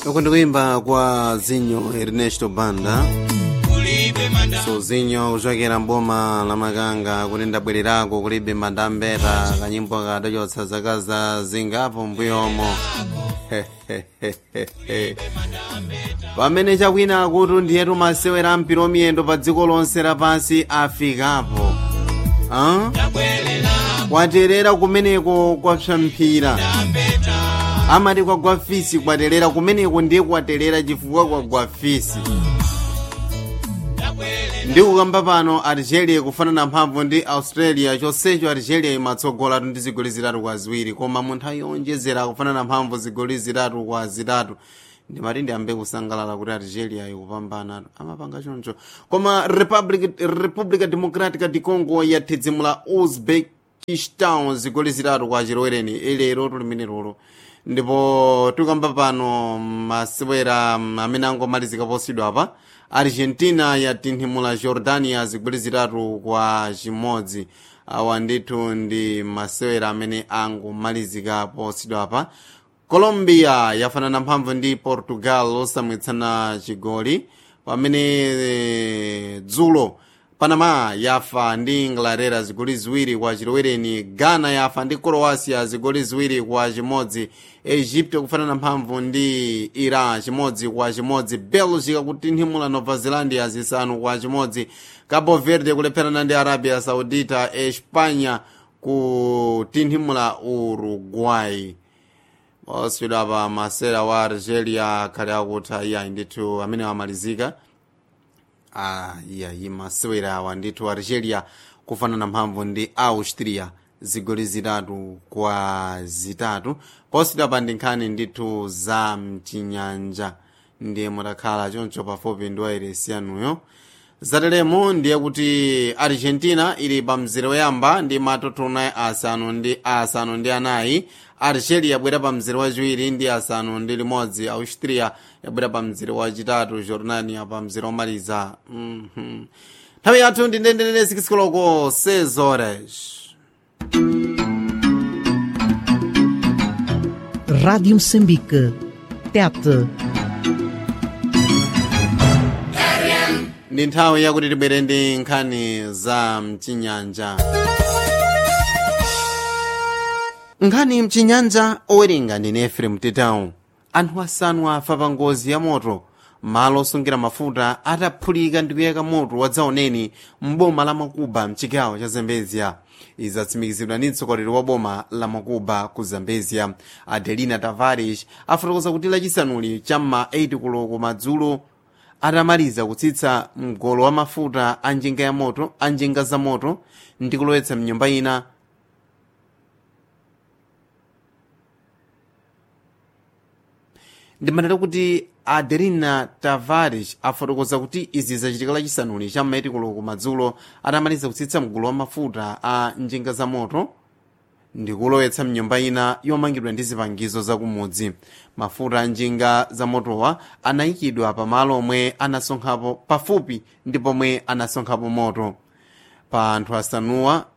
uku ndikuimba kwa zinyo ernesto banda so zinyo kuchokera mboma la makanga kuti ndabwererako kulibe mandambeta kanyimbo kadachotsa zaka za zingapo mbuyomo pamene chakwina akuti ndiyetu masewera ampira omiyendo pa dziko lonse lapansi afikapo ah? kwaterera kumeneko kwapsamphira amati kwagwa fisi kwaterera kumeneko ndiye kwaterera chifukwa kwagwa fisi ndikukamba pano algeria kufanana mphamvu ndi australia chonsecho algeria imatsogolatu ndi zigoli zitatu kwa ziwiri koma mu nthawi yonjezera kufanana mphamvu zigoli zitatu kwa zitatu ndimati ndiyambe kusangalala kuti algeria ikupambana amapanga choncho koma republic, republica democratica di congo yathedzimula uzbekistan zigoli zitatu kwa chilowereni ilero tulimene lolo ndipo tikamba pano masewera amene angomalizika posidwa apa argentina yatinthimula jordania zigoli zitatu kwa chimodzi awa ndithu ndi masewera amene angomalizika posidwa apa colombia yafanana mphamvu ndi portugal osamwitsana chigoli pamene dzulo panama yafa ndi inglaterra zigoli ziwiri kwa chilowereni ghana yafa ndi croatia zigoli ziwiri kwa chimodzi egypt kufanana mphamvu ndi iran chimodzi kwa chimodzi belgica kutinthimula nova zelandia zisanu kwa chimodzi cabo verde kulepherana ndi arabia saudita espanya kutinthimula uruguay oswedwa pa masera wa algeria akhale akutha iyayi ndithu amene amalizika ah, iyayi masewera awa ndithu algeria kufanana mphamvu ndi austria zigoli zitatu kwa zitatu poswedwa pa ndi nkhani ndithu za mchinyanja ndiye mutakhala choncho pafupi ndi wairesi yanuyo zateremo ndiye kuti argentina ili pa mzere woyamba ndi matotona asanu ndi asanu ndi anayi algeria yabwera pa mzere wachiwiri ndi asanu ndi limodzi austria yabwera pa mzere wachitatu jordania pa mzere womaliza nthawi mm yathu ndi ndendendene sikisikoloko 6 horas Rádio Moçambique. Tete. ndi nthawi yakuti tibwere ndi nkhani za mchinyanja nkhani mchinyanja owerenga ndi efrem tetawu anthu asanu afa pa ngozi ya moto malo osungira mafuta ataphulika ndi kuyaka moto wadzaoneni mboma la makuba mchigawo cha zambezia izatsimikizidwa ndi mtsogoleri wa boma la makuba ku zambezia adelina tavares afotokoza kuti lachisanuli cham'ma 8 koloko madzulo atamaliza kutsitsa mgolo wa mafuta a njinga ya moto a njinga za moto ndi kulowetsa mnyumba ina ndimanena kuti adelina tavares afotokoza kuti izi zachitika lachisanuli cha maitikoloko madzulo atamaliza kutsitsa mgolo wa mafuta a njinga za moto ndikulowetsa mnyumba ina yomangidwa ndi zipangizo zakumudzi mafuta a njinga za motowa anayikidwa pamalo omwe anasonkhapo pafupi ndi pomwe anasonkhapo moto pa anthu asanuwa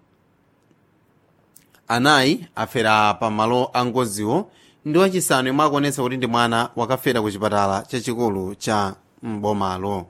anayi afera pamalo a ngoziwo ndi wachisanu yomwe akuonetsa kuti ndi mwana wakafera ku chipatala chachikulu cha mbomalo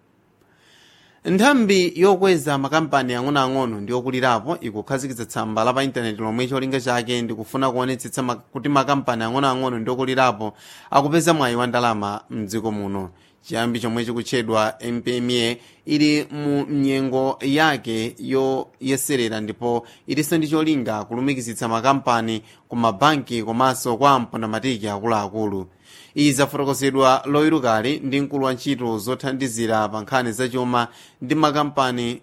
nthambi yokweza makampani ang'onoang'ono ndi okulirapo ikukhazikitsa tsamba la pa intaneti lomwe cholinga chake ndikufuna kuonetsetsa mak kuti makampani ang'onoang'ono ndi okulirapo akupeza mwayi wa ndalama mdziko muno chiyambi chomwe chikutchedwa mpma ili mu nyengo yake yoyeserera ndipo ilinso ndi cholinga kulumikizitsa makampani ku mabanki komanso kwa mpondamatiki akuluakulu izi zafotokozedwa loyerukali ndi mkulu wa ntchito zothandizira pa nkhani zachuma ndi makampani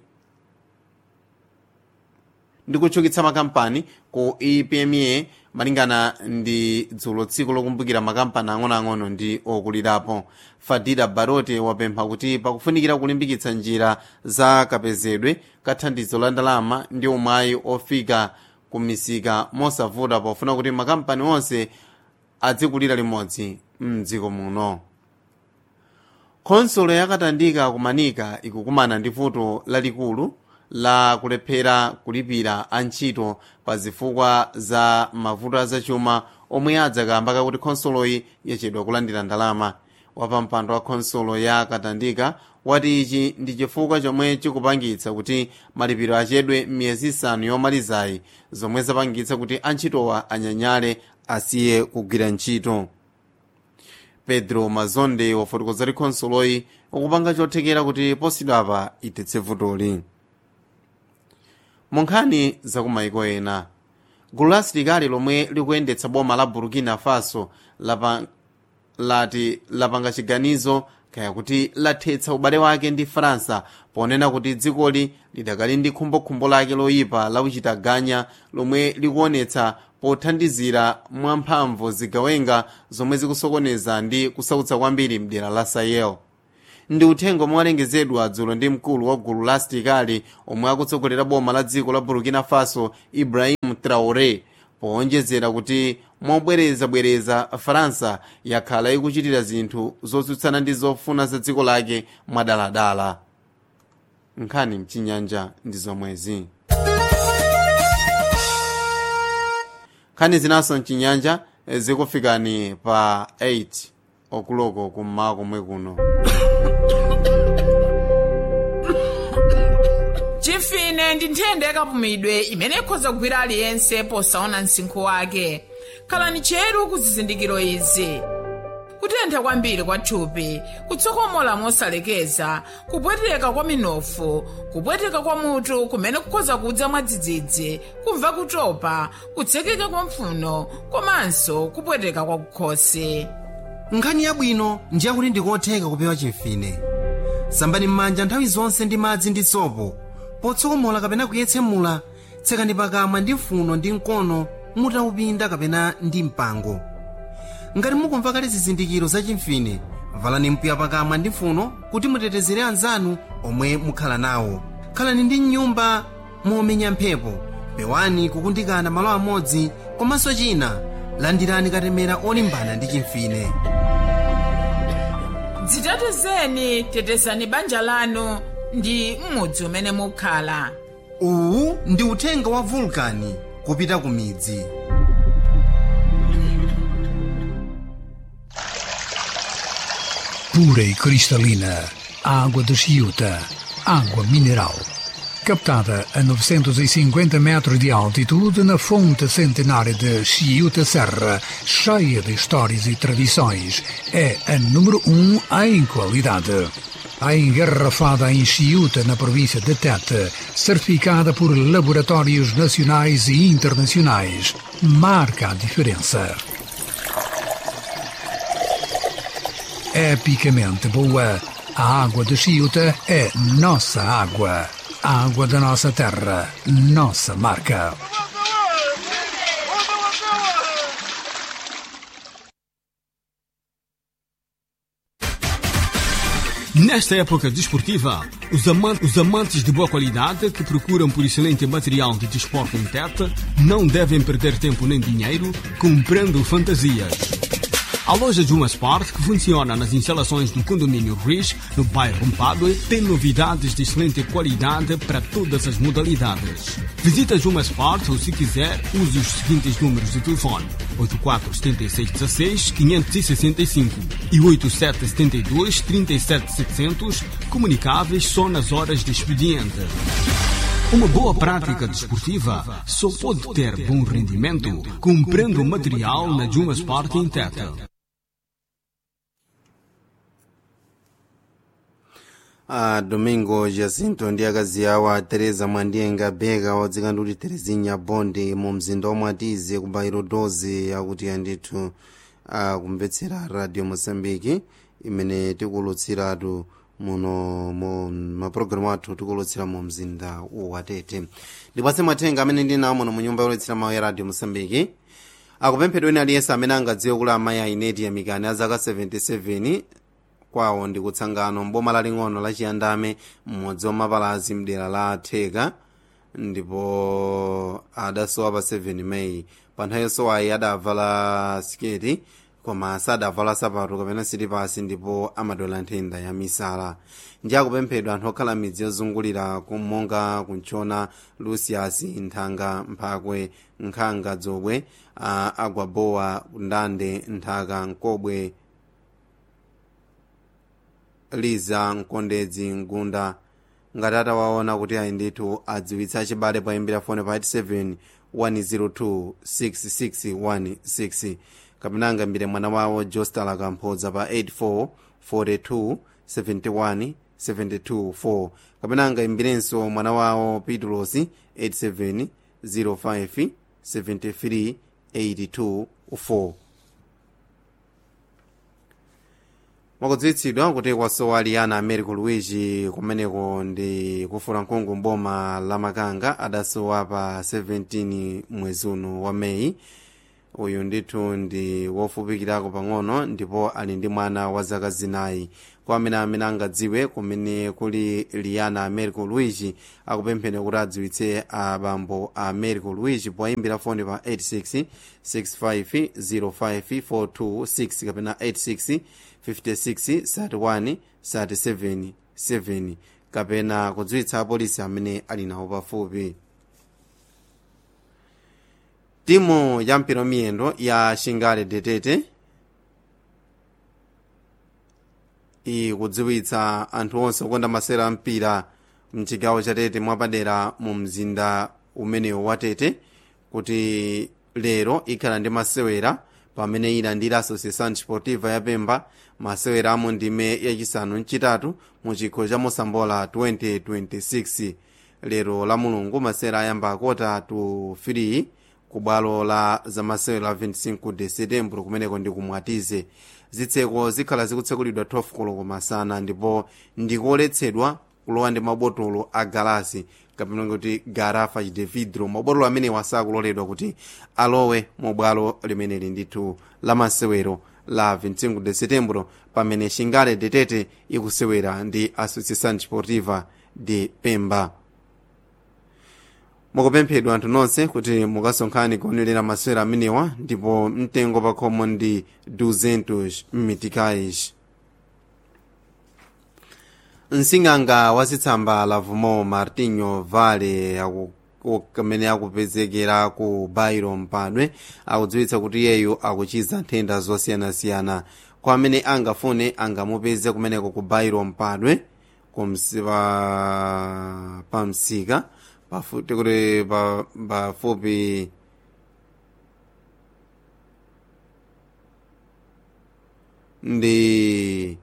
ndi kutchukitsa makampani ku epma malingana ndi dzulo tsiku lokumbukira makampani ang'onoang'ono ndi okulirapo fadila barote wapempha kuti pakufunikira kulimbikitsa njira za kapezedwe kathandizo la ndalama ndi umwayi ofika ku misika mosavuta pofuna kuti makampani onse adzikulira limodzi mdziko muno khonsolo yakatandika kumanika ikukumana ndi vuto lalikulu la kulephera kulipira antchito pa zifukwa za mavuto azachuma omwe adzakamba kakuti khonsoloyi yachedwa kulandira ndalama wapampando wa khonsolo ya katandika wati ichi ndi chifukwa chomwe chikupangitsa kuti malipiro achedwe m'miyezi isanu yomalizayi zomwe zapangitsa kuti antchitowa anyanyale asiye kugwira ntchito pedro mazonde wafotokoza kuti khonsoloyi ukupanga chothekera kuti posidwapa itetse vutoli mu nkhani zakumayiko ena gulu la asilikali lomwe likuyendetsa boma la burkina faso lapa, lati lapanga chiganizo kaya kuti lathetsa ubale wake ndi faransa ponena kuti dzikoli lidakali ndi khumbokhumbo lake loyipa la uchitaganya lomwe likuonetsa pothandizira mwamphamvu zigawenga zomwe zikusokoneza ndi kusautsa kwambiri mdera la sahel ndi uthenga omwe walengezedwa dzulo ndi mkulu wa gulu la asilikali omwe akutsogolera boma la dziko la burkina faso ibrahim traore powonjezera kuti mobwerezabwereza faransa yakhala ikuchitira zinthu zotsutsana ndi zofuna za dziko lake mwadaladala nkhani mchinyanja ndi zomwezi nkhani zinaso mchinyanja zikufikani pa 8 okuloko kummawa komwe kuno chimfine ndi nthenda yakapumidwe imene ikhoza kugwira aliyense posaona msinkhu wake khalani cheru ku zizindikiro izi kutentha kwambiri kwa thupi kutsokomola mosalekeza kupweteka kwa minofu kupweteka kwa mutu kumene kukhoza kudza mwadzidzidzi kumva kutopa kutsekeka kwa mpfuno komanso kupweteka kwa kukhosi nkhani yabwino ndi yakuti ndikotheka kupewa chimfine sambani m'manja nthawi zonse ndi madzi ndi sopo potsokomola kapena kuyetsemula tsekani pakamwa ndi mfuno ndi mkono mutaupinda kapena ndi mpango ngati mukumva kale zizindikiro za chimfine valani mpwiya pakamwa ndi mfuno kuti mutetezere anzanu omwe mukhala nawo khalani ndi mnyumba momenya mphepo pewani kukundikana malo amodzi komanso china landirani katemera olimbana ndi chimfine dzitetezeni tetezani banja lanu ndi m'mudzi umene mukhala uwu ndi uthenga wa vulkani kupita ku midzi pura e cristalina, água de Chiuta, água mineral. Captada a 950 metros de altitude na fonte centenária de Chiuta Serra, cheia de histórias e tradições, é a número um em qualidade. A engarrafada em Chiuta, na província de Tete, certificada por laboratórios nacionais e internacionais, marca a diferença. epicamente boa. A água de Chiuta é nossa água. A água da nossa terra, nossa marca. Nesta época desportiva, os, aman- os amantes de boa qualidade que procuram por excelente material de desporto em Tete não devem perder tempo nem dinheiro comprando fantasias. A loja Juma Sport, que funciona nas instalações do condomínio Riz, no bairro Mpadue, tem novidades de excelente qualidade para todas as modalidades. Visita a Juma Sport ou, se quiser, use os seguintes números de telefone: 847616 565 e 8772 37700, comunicáveis só nas horas de expediente. Uma boa prática desportiva só pode ter bom rendimento comprando material na Juma Sport em Tete. a domingo jacinto ndi akazi awo a teresa mwandiyenga beka odzika ndi kuti terezinya bonde mu mzinda omwe atize ku bairo 12 akuti andithu akumvetsera radio mosambiki imene tikulutsiratu muno mu mapulogalamu athu tikulutsira mu mzinda watete ndipatse mathenga amene ndinawo muno mu nyumba yolutsira mawu ya radio mosambiki akupemphedwa ena aliyense amene angadziwe kula amayi a ineti yamikani a zaka 77 kwawo ndi kutsangano mboma laling'ono la chiyandame mmodzi wa mapalazi mdera la theka ndipo adasowa pa 7 meyi pa nthawi yosowayi adavala siketi koma sadavala sapato kapena silipasi ndipo amadwala nthenda ya misala ndi akupemphedwa anthu okhala midzi yozungulira monga kunchona lucius nthanga mphakwe nkhanga dzobwe uh, agwabowa ndande nthaka nkobwe liza mkondedzi mgunda ngati atawaona kuti ayi ndithu adziwitsa achibale poyimbira fone pa 87 102 6616 kapena angambire mwana wawo jostala kamphodza pa 84 42 71 72 4 kapena angayimbirenso mwana wawo pitulosi 87 05 73 82 4 mwakudziwitsidwa kuti kwasowa liyana americo luigi kumeneko ndi kufuna mkungu mboma la makanga adasowa pa 17 mwezi uno wa meyi uyu ndithu ndi wofupikirako pang'ono ndipo ali ndi mwana wa zaka zinayi kwa amene amene angadziwe kumene kuli liyana americo luigi akupemphera kuti adziwitse abambo a americo luigi poyimbira foni pa 86 65 05 426 kapena 86 56 31 37 7 kapena kudziwitsa apolisi amene ali nawo pafupi timu ya mpira miyendo ya shingale detete ikudziwitsa anthu onse okonda masewera ampira mchigawo cha tete mwapadera mu mzinda umenewu wa tete kuti lero ikhala ndi masewera pamene ilandira associação desportiva ya pemba masewera amu ndime yachisanu mchitatu mu chikho cha mosambola 2026 lero la mulungu masewera ayamba akota to 3 ku bwalo la zamasewera 25 de setembro kumeneko ndi kumwatize zitseko zikhala zikutsekulidwa 12 koloko masana ndipo ndikoletsedwa kulowa ndi mabotolo a galasi kapena kuti garafa de vidro mabotolo amenewa sakuloledwa kuti alowe mu bwalo limeneli ndithu la masewero la 25 de setembro pamene shingale detete ikusewera ndi associação desportiva de pemba mukupemphedwa anthu nonse kuti mukasonkhane kuonelera masewera amenewa ndipo mtengo pakhomo ndi 200 mitikais msing'anga wa zitsamba la vumo martinho vale amene akupezekera ku bairo mpadwe akudziwitsa kuti iyeyu akuchiza nthenda zosiyanasiyana kwa amene angafune angamupeze kumeneko ku bairo mpadwe kumsipa pamsika pafupi kuti pafupi ndi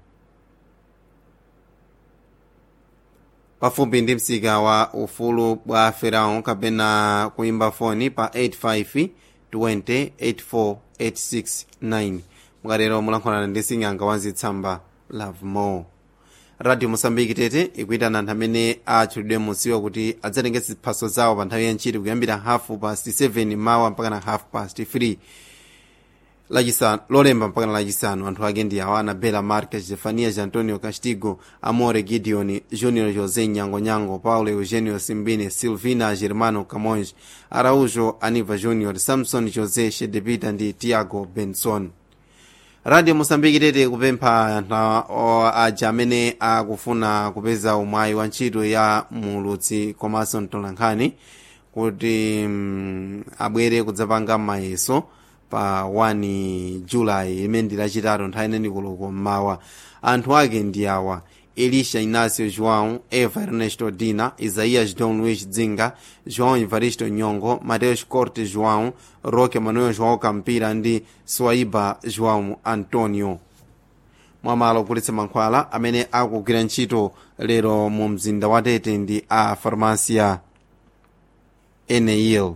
pafupi ndi msika wa ufulu bwa ferao kapena kuimba foni pa 85 20 84 869 mukatero mulankhulana ndi sing'anga wa zitsamba love more radio mosambiki tete ikuitana anthu amene atchulidwe musiwa kuti adzatenge ziphaso zawo pa nthawi ya ntchito kuyambira hafu past 7 mawa mpakana half past 3 lachisanu lolemba mpakana lachisanu anthu ake ndi awa anabela marques jefanias antonio castigo amore gideon junior josé nyangonyango paulo eugenio simbine silvina germano camões araujo aniva junior samson josé shedepita ndi tiago benson radio mosambiki tete kupempha anthu aja amene akufuna kupeza umwayi wa ntchito ya mulutsi komanso mtolankhani kuti um, abwere kudzapanga mayeso pa 1 julayi imene ndi lachitatu nthawi ineni koloko mmawa anthu ake ndi awa elisha inácio joão eva ernesto dina isaías dom luís dzinga joão evaristo nyongo mateus corte joão roque manuel joão campira ndi swaiba joão antonio mwamalo ogulitsa mankhwala amene akugwira ntchito lero mu mzinda wa tete ndi a farmacia eneil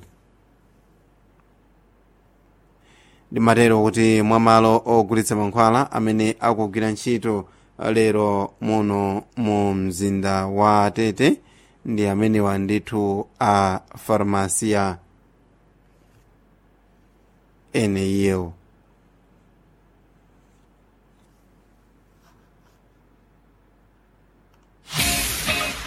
ndimatero kuti mwamalo ogulitsa mankhwala amene akugwira ntchito lero muno mu mzinda wa tete ndi amenewa ndithu a farmacia eneil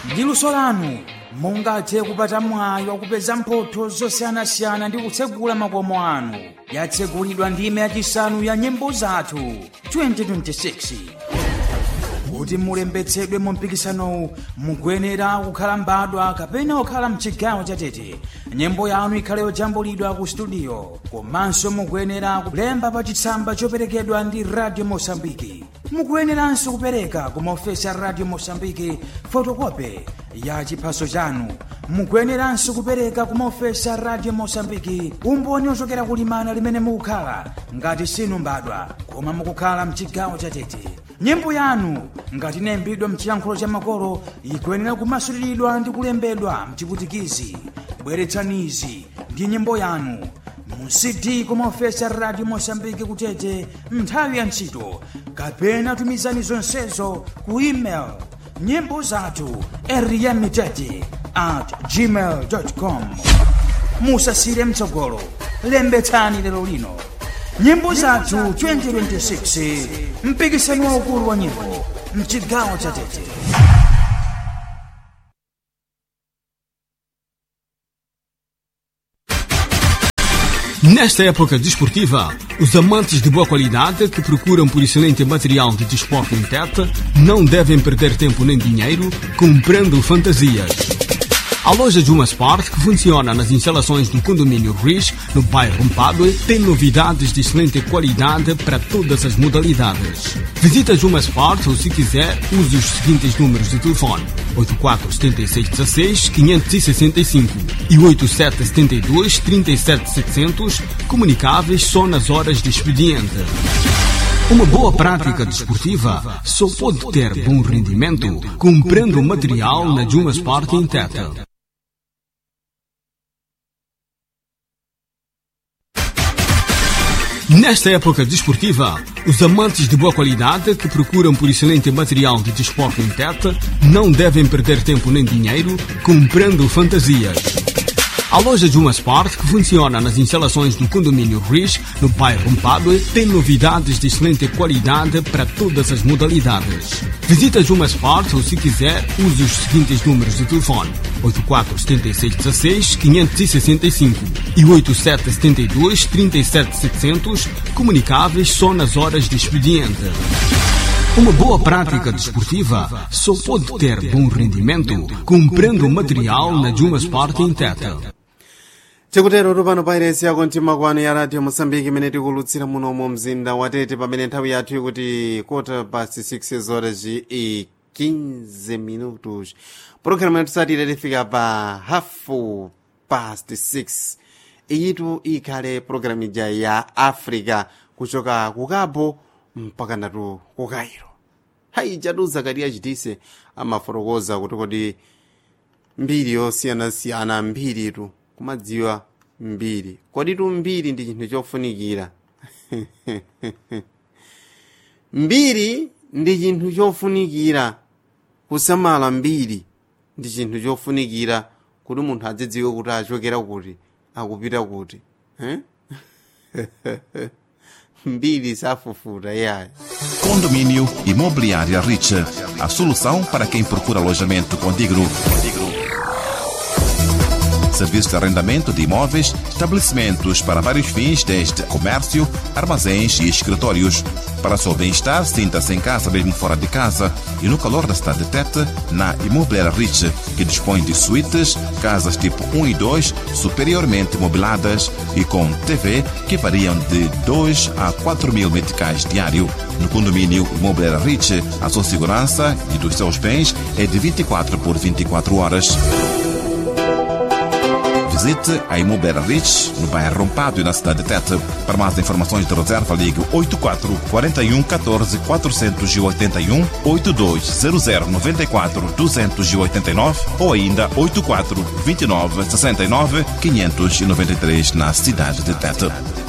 ndi luso lanu mungathe kupata mwayi wakupeza mphotho zosiyanasiyana ndi kutsegula makomo anu yatsegulidwa ndime yachisanu ya nyimbo zathu 2026 kuti mulembetsedwe mu mpikisanowu mukuyenera kukhala mbadwa kapena kukhala mchigawo chatete nyimbo yanu ikhale yojambulidwa ku studio komanso mukuyenera kulemba pa chitsamba choperekedwa ndi radio mosambiki mukuyeneranso kupereka ku maofesi a radio mosambiki fotokope ya chiphaso chanu mukuyeneranso kupereka ku maofesi a radio mosambiki umboni ochokera kulimana limene mukukhala ngati sinu mbadwa koma mukukhala mchigawo chatete nyimbo yanu ngati inayimbidwa mchiyankhulo cha makolo ikuyenera kumasuliridwa ndi kulembedwa mchiputikizi bweretsanizi ndi nyimbo yanu mu cd kumaofesi a radio mosambiki kutete nthawi ya ntchito kapena tumizani zonsezo ku email nyimbo zathu eriyamitete at gmail com musasire mtsogolo lembetsani lero lino nyimbo zathu 2026 mpikisano waukulu wa nyimbo mchigawo cha tete Nesta época desportiva, os amantes de boa qualidade que procuram por excelente material de desporto em teta não devem perder tempo nem dinheiro comprando fantasias. A loja Juma Sport, que funciona nas instalações do condomínio Riz, no bairro Mpadue, tem novidades de excelente qualidade para todas as modalidades. Visita Juma Sport ou, se quiser, use os seguintes números de telefone: 847616-565 e 8772-37700, comunicáveis só nas horas de expediente. Uma boa prática desportiva só pode ter bom rendimento comprando material na Juma Sport em Teta. Nesta época desportiva, os amantes de boa qualidade que procuram por excelente material de desporto em teta não devem perder tempo nem dinheiro comprando fantasias. A loja Juma Sport, que funciona nas instalações do condomínio Riz, no bairro Mpadue, tem novidades de excelente qualidade para todas as modalidades. Visita Juma Sport ou, se quiser, use os seguintes números de telefone: 847616-565 e 8772-37700, comunicáveis só nas horas de expediente. Uma boa prática desportiva só pode ter bom rendimento comprando material na Juma Sport em Teta. tikutero tupano pairesi yako mtima kwanu ya radio mosambiki imene tikulutsira muno mu mzinda watete pamene nthawi yathu ikuti kota past 6 horas e 15 minutos pologalamu yatusatira tifika pa hafu past 6 iyitu ikhale pologalamu ija ya africa kuchoka ku cabo mpaka natu ku cairo hayi jatu zakariya chitise amafotokoza kuti kodi mbiri yosiyanasiyana mbiritu kumadziwa mbiri koditu mbiri ndi chinthu chofunikira mbiri ndi chinthu chofunikira kusamala mbiri ndi chinthu chofunikira kuti munthu adzidziwe kuti achokera kuti akupita kuti eh? mbiri safufuta yayo Condomínio Imobiliária Rich. A solução para quem procura alojamento condigno. Serviço de arrendamento de imóveis, estabelecimentos para vários fins, desde comércio, armazéns e escritórios. Para seu bem-estar, sinta-se em casa mesmo fora de casa e no calor da cidade de Tete, na Imobiliária Rich, que dispõe de suítes, casas tipo 1 e 2, superiormente mobiladas e com TV que variam de 2 a 4 mil meticais diário. No condomínio Imobiliária Rich, a sua segurança e dos seus bens é de 24 por 24 horas. Visite a Imobiliária Rich, no bairro Rompado e na cidade de Tete. Para mais informações de reserva, ligue 84 41 14 481 8200 94 289 ou ainda 84 29 69 593 na cidade de Tete.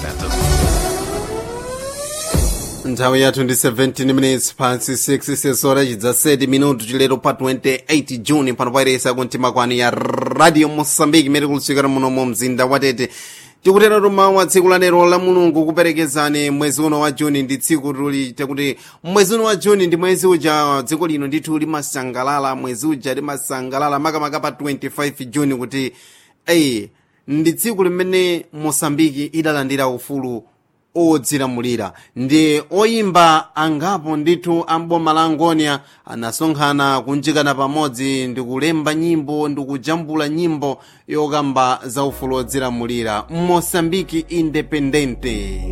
nthawi yathu ndi 17 minutes past 6 sesora chidza 7 minuto chilero pa 28 juni pano pairesa kumtima kwanu ya radio mosambiki imene kulusika muno mu mzinda watete tikutera tumawu a tsiku lanero la mulungu kuperekezani mwezi uno wa juni ndi tsiku tuli tikuti mwezi uno wa juni ndi mwezi uja dziko lino ndithu limasangalala mwezi uja limasangalala makamaka pa 25 juni kuti eyi ndi tsiku limene mosambiki idalandira ufulu odzilamulira ndi oyimba angapo ndithu amboma la angonia anasonkhana kunjikana pamodzi ndi kulemba nyimbo ndi kujambula nyimbo yokamba za ufulu odzilamulira mosambiki independente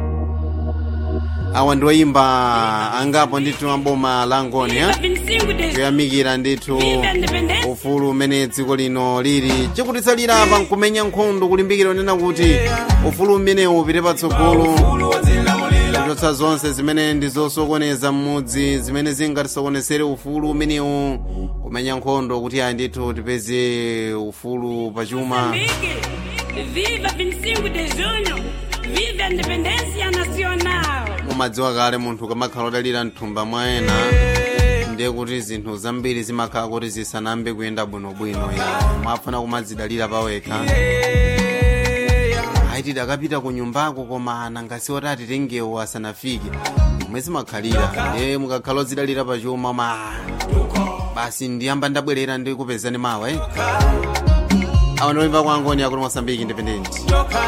awa ndi oyimba angapo ndithu amboma la angonia kuyamikira ndithu ufulu umene dziko lino lili chikutitsalira apa nkumenya nkhondo kulimbikira unena kuti ufulu umenewu upite patsogolo kuchotsa zonse zimene ndi zosokoneza m'mudzi zimene zingatisokonezere ufulu umenewu kumenya nkhondo kuti ayi ndithu tipeze ufulu pachuma Viva 25 de junho! Viva a independência nacional! mumadziwa kale munthu kamakhala odalira mthumba mwa ena ndiye kuti zinthu zambiri zimakhala kuti zisanambe kuyenda bwinobwino ya mwafuna kumadzidalira pawekha aiti dakapita ku nyumbako koma anangasi oti atitengewo asanafike momwe zimakhalira ndiye mukakhala odzidalira pachuma ma basi ndiyamba ndabwerera ndi kupezani mawa eh awa ndioimba kwa angoni akuti mosambiki independent